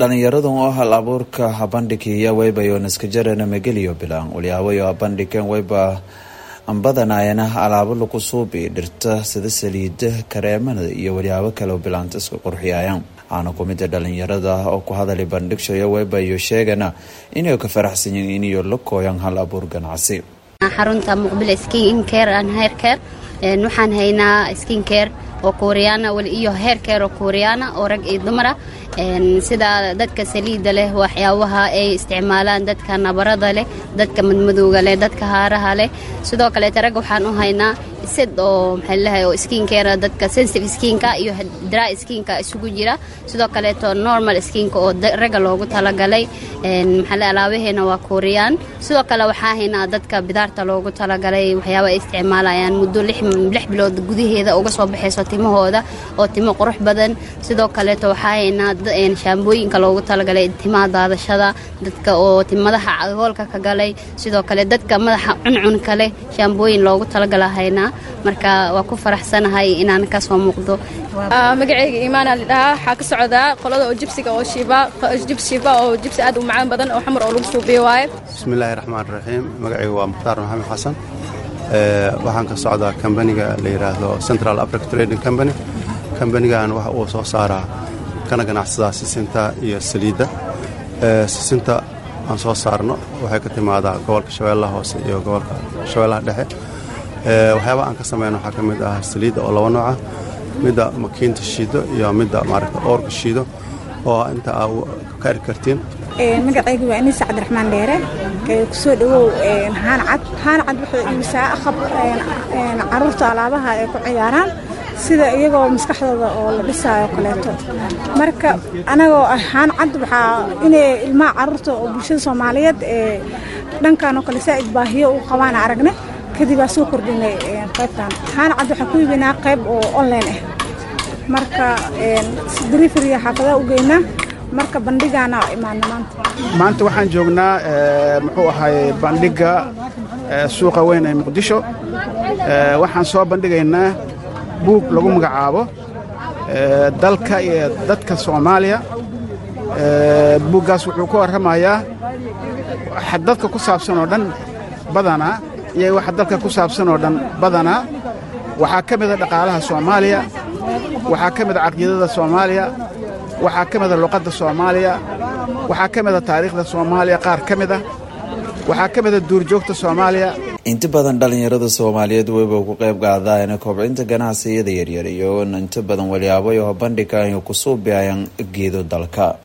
dhalinyaradan oo hal abuurka habandhigiya waybayoon iska jarana mageliyo bilaan waliyaabayo habandhigeen wayba ambadanayana alaabo lagu suubi dhirta sida saliida kareemada iyo walyaabo kale oo bilaanta iska qurxiyayaan waxaana kumida dhalinyarada oo ku hadalay bandhigshayo waybayo sheegana inay ka faraxsan yihiin inayo la kooyan hal abuur ganacsi xarunta muqbil skin care and hair care waxaan haynaa skin care oo kuuriyaana iyo hair care oo kuuriyaana oo rag iyo dumara sida dadka saliida leh waxyaabaha ay isticmaalaan dadka nabarada leh dadka madmadowga leh dadka haaraha leh sidoo kaleeta rag waxaan u haynaa sid oo maxaa lalehay oo skin care dadka sensitive skinka iyo dry skinka isugu jira sidoo kaleeto normal skinka oo ragga loogu talagalay maxaa le alaabaheena waa kuuriyaan sidoo kale waxaa haynaa dadka bidaarta loogu talagalay waxyaaba ay isticmaalayaan muddo lix bilood gudaheeda uga soo baxayso timahooda oo timo qurux badan sidoo kaleeto waxaa haynaa shaambooyinka loogu talagalay timaha daadashada dadka oo madaxa agoolka ka galay sidoo kale dadka madaxa cuncunka leh shaambooyin loogu talagala haynaa marka waa ku faraxsanahay inaan kasoo muuqdo magacayga iimaana lidhahaa waxaa ka socdaa qolada oo jibsiga oo shiiba jibs shiiba oo jibsi aad u macaan badan oo xamar oo lagu suubiyo waaye bismillaahi raxmaan raxiim magacayga waa mukhtaar maxamed xasan waxaan ka socdaa kambaniga la yidhaahdo central africa trading company kambanigan waxa uu soo saaraa kana ganacsadaa sisinta iyo saliidda sisinta aan soo saarno waxay ka timaadaa gobolka shabeellaha hoose iyo gobolka shabeellaha dhexe waxyaaba aan ka samayno waxaa ka mid ah saliidda oo laba nooca midda makiinta shiido iyo midda maaragta oorka shiido oo inta aa ka eri kartiin magacayga waa inisa cabdiraxmaan dheere kusoo dhowow haan cad haan cad wuxuu iibisaa aqab caruurta alaabaha ay ku ciyaaraan sida iyagoo maskaxdooda oo la dhisaayo kaleeto marka anagoo ahaan cad waxaa inay ilmaha caruurta oo bulshada soomaaliyeed ee dhankan oo kale saa'id baahiyo u qabaan aragne kadib aa soo kordhinay qaybtan ahaan cad waxaan ku iibinaa qayb oo online ah marka delivery xaafadaha u geynaa marka bandhigaana imaana maanta maanta waxaan joognaa muxuu ahay bandhigga suuqa weyn ee muqdisho waxaan soo bandhigaynaa buug lagu magacaabo dalka iyo dadka soomaaliya buuggaas wuxuu ka warramayaa waxa dadka ku saabsan oo dhan badanaa iyo waxa dalka ku saabsan oo dhan badanaa waxaa ka mida dhaqaalaha soomaaliya waxaa ka mida caqiidada soomaaliya waxaa ka mida luqadda soomaaliya waxaa ka mida taariikhda soomaaliya qaar ka mid ah waxaa ka mida duurjoogta soomaaliya inta badan dhalinyarada soomaaliyeed weyba ku qayb qaadaan kobcinta ganacsiyada yaryar iyo inta badan walyaabo iyo bandhiga ay ku suubiayaan geedo dalka